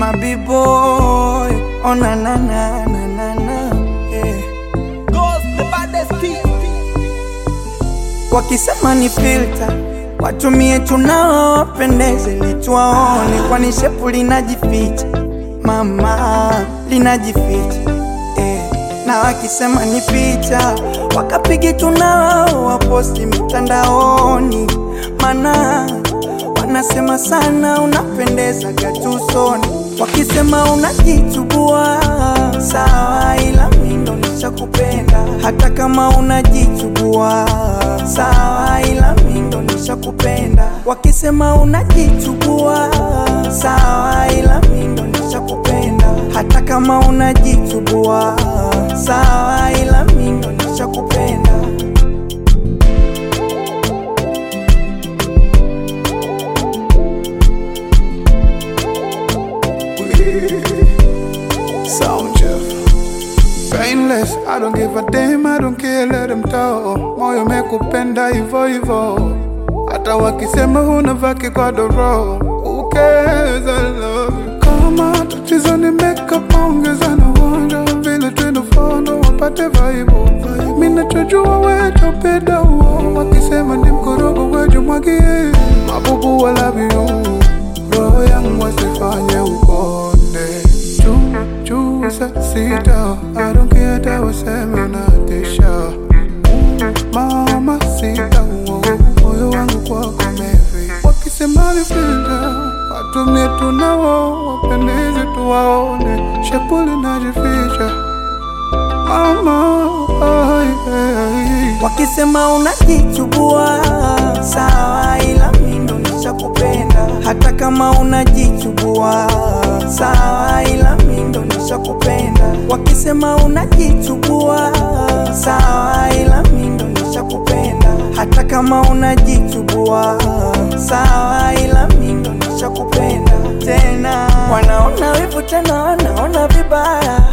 my boy. Oh na na na na na na. Yeah. Goes the baddest team. Wakisema ni filter watumie tunao wapendeze lituwaone, kwani shepu linajificha mama, linajificha eh. Na wakisema ni picha wakapige tunao waposti mitandaoni, mana wanasema sana unapendeza gatusoni. Wakisema unajichubua sawa, ila mimi ndo nishakupenda hata kama unajichubua sawa, ila mimi ndo nishakupenda. Wakisema unajichubua sawa, ila mimi ndo nishakupenda hata kama unajichubua sawa, ila mimi ndo nishakupenda. Sound Jeff. Painless, I don't give a damn, I don't care, let them talk. Moyo mekupenda hivyo hivyo, hata wakisema huna vaki kwa doro. Who cares, I love you. Kama tatizo ni makeup, ongeza na uonjo vile tunafondo wapate vaibu. Mimi nachojua wewe topenda huo, wakisema ni mkorogo wewe mwagie. Mabubu I love you, roho yangu wasifanye ukonde juu juu saa sita I don't care hata waseme unatisha mama sita uo, moyo wangu kwako mevi wakisema vipinda watumie tunao wapendeze tuwaone shepuli najificha mama ai, ai. Wakisema unajichubua sawa, ila mimi ndo nishakupenda hata kama unajichubua sawa, ila mimi ndo nishakupenda. Wakisema unajichubua sawa, ila mimi ndo nishakupenda hata kama unajichubua sawa, ila mimi ndo nishakupenda tena. Wanaona wivu tena, wanaona vibaya